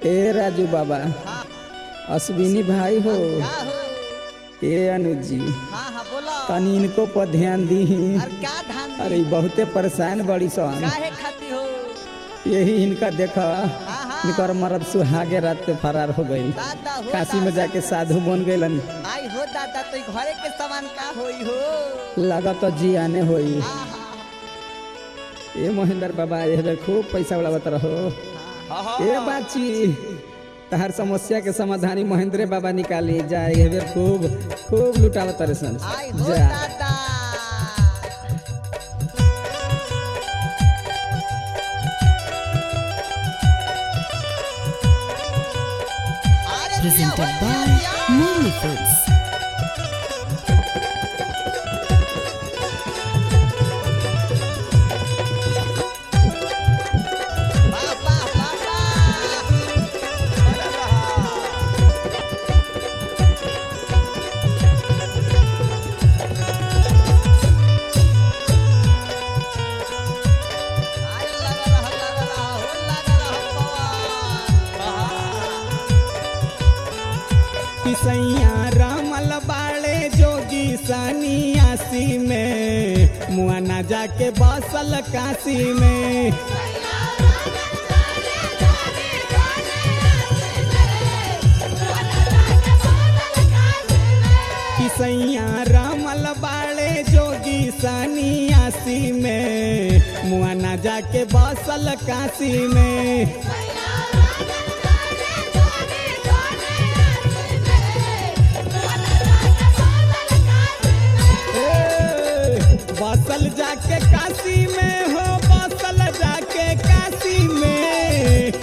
ए राजू बाबा हाँ अश्विनी भाई हो का हो ए अनुज जी हाँ हाँ बोलो तनी इनको पर ध्यान दी अरे क्या धान अरे ई बहुते परेशान बड़ी सन काहे खाती हो यही इनका देखा हाँ हाँ इनकर मरद सुहागे रात पे फरार हो गई दादा हो काशी में दादा। जाके साधु बन गइलन आई हो दादा तो घरे के सामान का होई हो लागत जी आने होई हाँ हाँ ए महेंद्र बाबा ये बेर खूब पैसा उड़ावत रहो हाँ ए बाची तहर समस्या के समाधानी महेंद्र बाबा निकाली जाए ये बेर खूब खूब लुटावत रहे सन आई हो जा दादा अरे दिया presented हो, by दिया, दिया। Movie Foods. बाबा बाबा अरे लगा रहा लगा रहा हो लगा रहा पवन किसैया रामल बाड़े जोगी सन्यासी में मुआना जाके बसल काशी में किसैया रामल बाड़े जोगी सन्यासी में मुआना जाके बसल काशी में ए, बसल जाके काशी में हो बसल जाके काशी में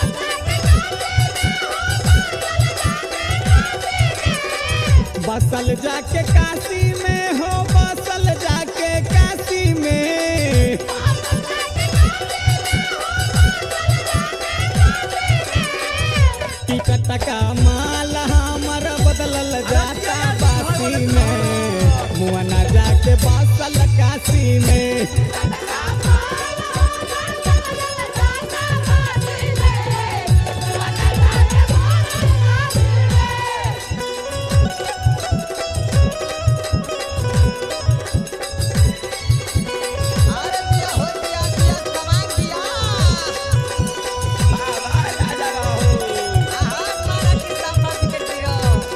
बसल जाके काशी में हो बसल जाके काशी में टिकट का माल हमर बदलल जाता बासी में मुआना जाके बसल काशी में अरे दिया हो दिया दिया सामान दिया आहा मारा किस्सा फंस के दियो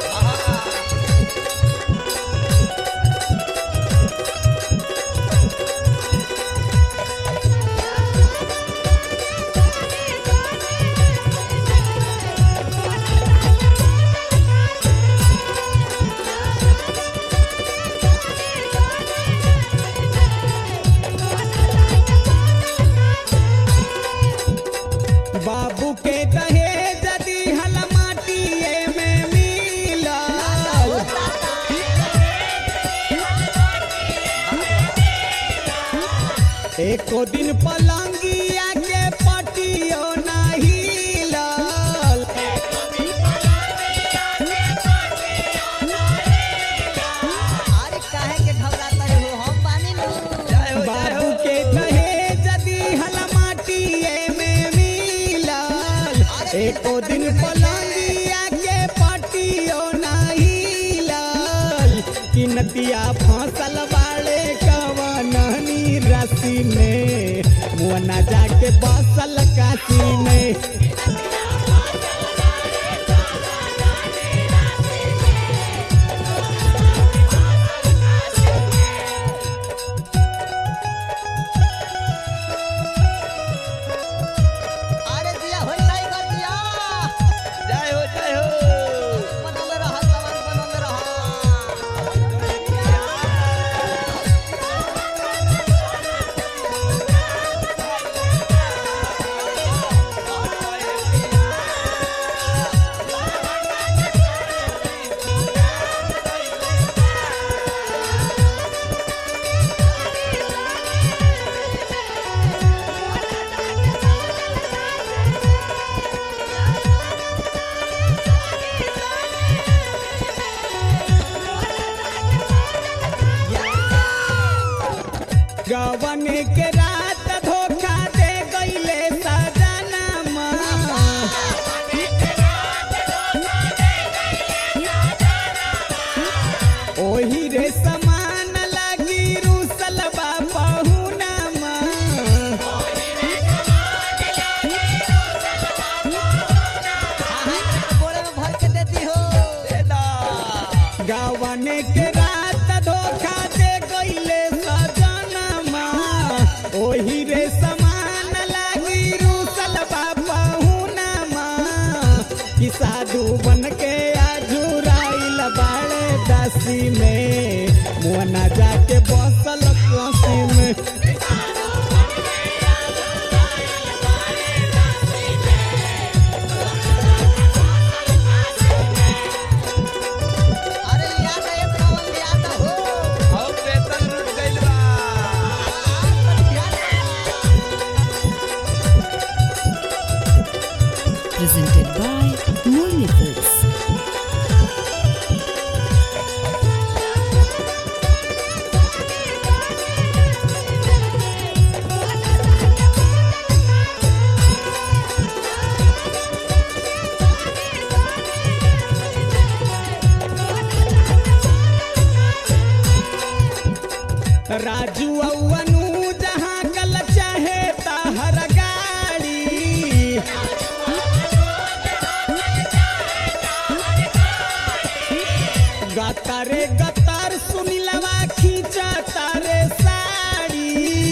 बाबू के कहे जदी हल माटिए में मिलल एको दिन पलंगिया के पटियो नहीं लल अरे काहे के घबराता हो हम बानी नु बाबू के कहे जदी हल माटिए में मिलल एको दिन पलंगिया के पटियो नहीं लल कि नतिया फसल बाड़े कवननी रसी में मुअना जाके बसल काशी में अरे दिया हो टाइगर दिया जय हो जय हो बनल रहा सामान बनल रहा कि साधु बन के आजुराइल बाड़े दासी में मुअना जाके बसल काशी में अरे याद है पवन याद हो और वेतन लूट गइल बा presented by Murli Films. Raju अनु जहाँ कल चाहे ताहर गाड़ी गतारे गतार सुनिलवा खींचा तारे साड़ी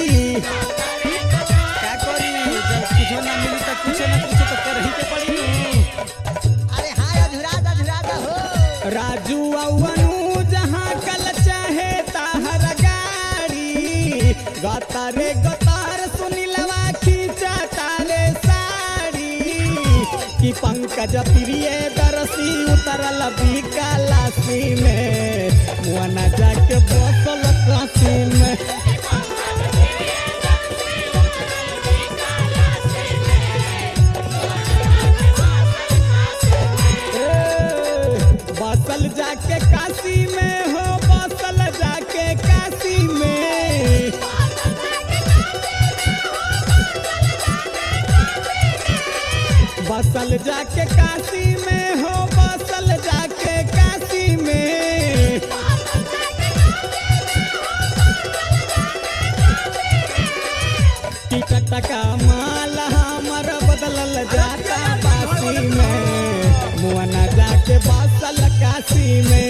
क्या करी जब कुछ ना मिली तो कुछ ना कुछ तो कर ही के पड़ी अरे हाय अधुरात अधुरात हो राजू अनु जहाँ कल चाहे ताहर गाड़ी गतारे गतार सुनिलवा खींचा तारे साड़ी कि पंकज प्रिय दरसी उतरल बिकालासी में मुआना जाके बसल काशी में ए, बसल जाके काशी में हो बसल जाके काशी में बसल जाके काशी में हो बसल जाके काशी में टिकट का माल हमर बदलल जाता बासी में मुआना जाके बसल काशी में